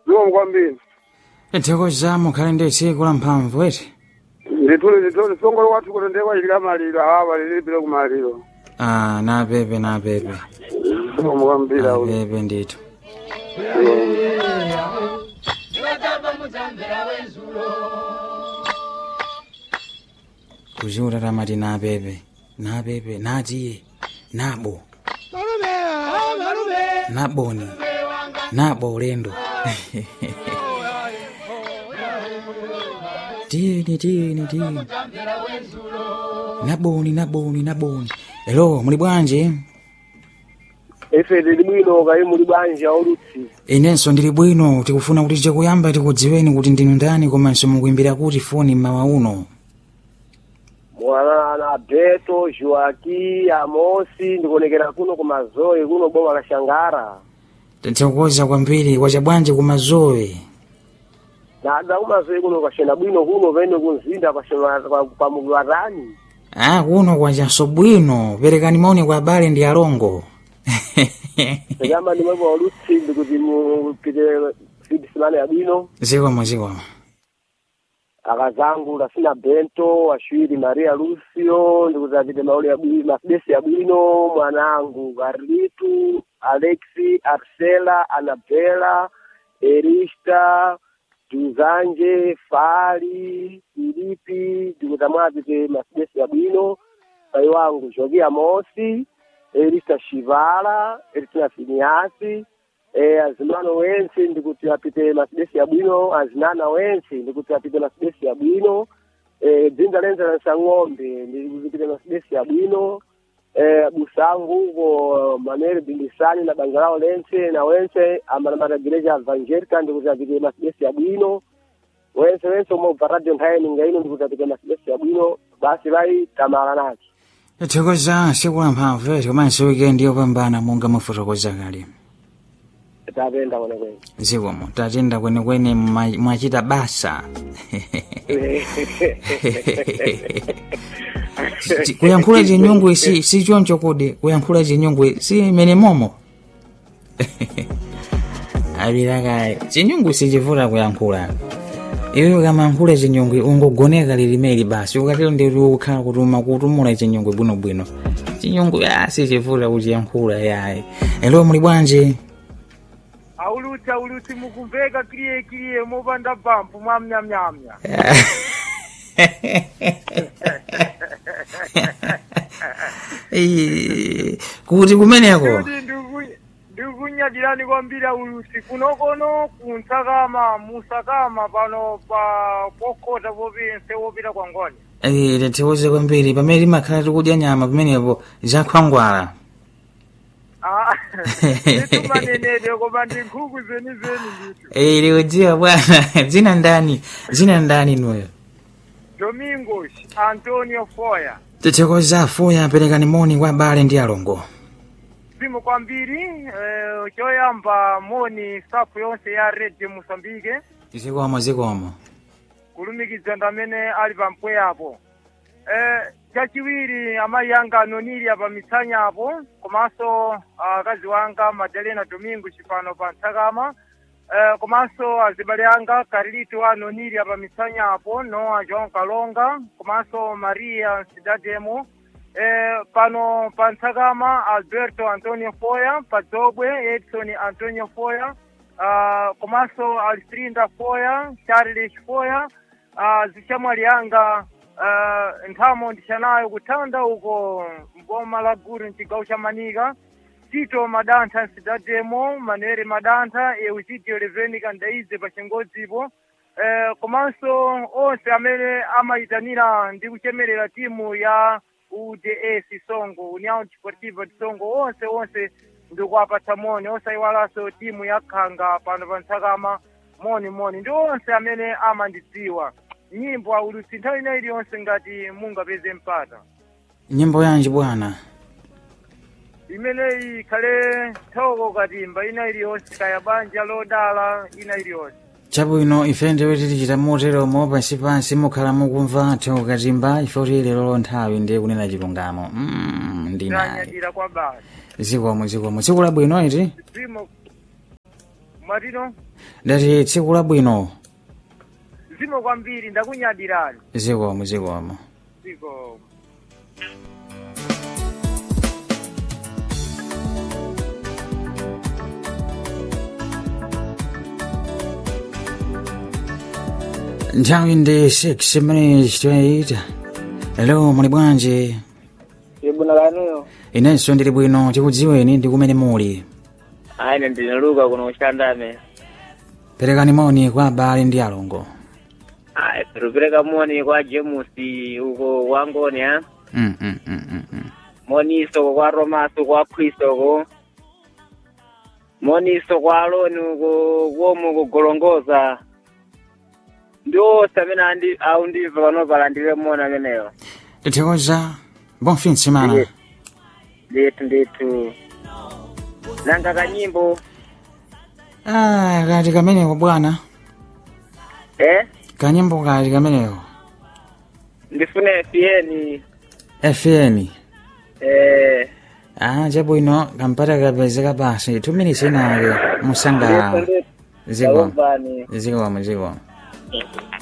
zikomo kwambiri tithokoza mukhale ndi tsiku la mphamvu eti ndithule ndithule songolo kwathu kutendekwa chilika maliro awa lilipire kumaliro ah napepe napepe zikomo kwambiri auli napepe ndithu kuziuta tamati napepe napepe natiye nabo naboni nabo ulendo tiyeni tiyeni tiyeni naboni naboni naboni elo muli bwanji ife tili bwino kayi muli bwanji aulutsi inenso ndili bwino tikufuna kuti chakuyamba tikudziweni kuti ndinu ndani komanso mukuimbira kuti foni mmawa uno mwana na beto joaki amosi ndikuonekera kuno kumazoe kuno boma la shangara tithokoza kwambiri kwacha bwanji kumazowe nada kumazoe kuno kwashena bwino kuno pene kumzinda kwashena kwa muli watani ah kuno kwachanso bwino perekani maoni kwa abale ndi alongo tekama ndimwepo aulutsi ndikuti mupite fidi simane ya bwino zikomo zikomo akazangu lasina bento ashwiri maria lucio ndikuti apite mauli ya bwino mafidesi ya bwino mwanangu carlitu alexi arsela anabela erista tuzanje fali filipi ndikuti amwapite mafidesi ya bwino pai wangu jogi amosi erista shivala eristina finiasi e, azimano wense ndikuti apite masidesi ya bwino azinana wense ndikuti apite masidesi ya bwino e, dzinza lenza lansa ng'ombe ndikupite masidesi ya bwino e, busangu uko manere bindisani na banja lao lense na wense amanamata gereja evangelica ndikuti apite masidesi ya bwino wense wense umobva radio nthawi ngaino ndikuti apite masidesi ya bwino basi vai tamala nacho tithokoza tsiku la mphamvu eti komanso wikendi yopambana monga mufotokoza kale tapenda kwenekwene zikomo tatenda kwenekwene mwa- mwachita basa Chi- kuyankhula chinyungwe si si choncho kodi kuyankhula chinyungwe si imene momo abilakayi chinyungwe sichivuta kuyankhula iwe kamayankhula chinyungwe ungogoneka lilimeli basi ukatero ndiri ukhala kutuma kutumula chinyungwe bwinobwino chinyungwe a sichivuta kuchiyankhula yayi elo muli bwanji aulutsi aulutsi mukumveka kiliye kiliye mopanda bampu mwamnyamnyamnya Eh, kuti kumeneko kuti ndiku- ndikunyadilani kwambiri aulutsi kunokono kuntsakama musakama pano pa pokhota popinse wopita kwa ngoni Eh, tithokoze kwambiri pamene timakhala tikudya nyama pamenepo zakhwangwala Ah, nditumanenede koma ndi nkhuku zenizeni ndithu Eh, likudziwa bwana dzina ndani dzina ndani nuyo domingos antonio foya tithokoza afuya aperekani moni kwa abale ndi alongo zimu kwambiri eh, choyamba moni safu yonse ya radio mosambike zikomo zikomo kulumikiza ndamene ali pampweyapo eh, chachiwiri amayi anga anonili apa mitsanyapo komanso akazi wanga madalena domingo chipano pa ntsakama eh, komanso azibale anga carlito anonili apa mitsanyapo noa joão kalonga komanso maria sidademo eh, pano pa ntsakama alberto antonio foya padzobwe edson antonio foya uh, komanso alfrinda foya charles foya uh, zichamwali anga uh, nthamo ndixanayo kuthanda uko mboma la guru mcigawo cha manika tito madantha nsidademo manere madantha eugidio levenica ndaize pa chingodzipo eh, komanso onse amene amayitanira ndi kuchemerera timu ya uds songo união desportiva de songo onse onse ndikuwapatsa moni osayiwalanso timu ya khanga pano pa ntsakama moni moni ndi onse amene amandidziwa nyimbo aulutsi nthawi ina iliyonse ngati mungapeze mpata nyimbo yanji bwana imeneyi ikhale thoko katimba ina iliyonse kaya banja lodala ina iliyonse chabwino ife ndiwe tichita moteromo pansipansi mukhala mukumva thoko katimba ife kuti lero nthawi ndiye kunena chilungamo mm, ndinayi ndanyadira kwa basi zikomo zikomo tsiku labwino iti zimo mwatino ndati tsiku labwino zikomo kwambiri ndakunyadirani zikomo zikomo zikomo nthawi ndi 6 minutes to 8 hello muli bwanji ibuna lanuyo inenso ndili bwino tikudziweni ndi kumene muli aine ndinaluka kuno kuchandame perekani moni kwa abale ndi alongo ayi tikupereka moni kwa jemusi uko wangoni ha mm, mm, mm, mm, mm. moniso kwa romaso kwa khrisoko moniso kwa aloni uko kuomu kugolongoza ndi onse amene andi aundimva panopa landire moni ameneyo tithokoza bon fin de semana Ndiye. ndithu ndithu nanga kanyimbo ah, kati kameneko bwana eh kanyimbo kati kameneko ndifune fn fn eh ah, chabwino kampata kapezeka basi two minutes inake musanga ndithu ndithu zikomo ndakubvani zikomo zikomo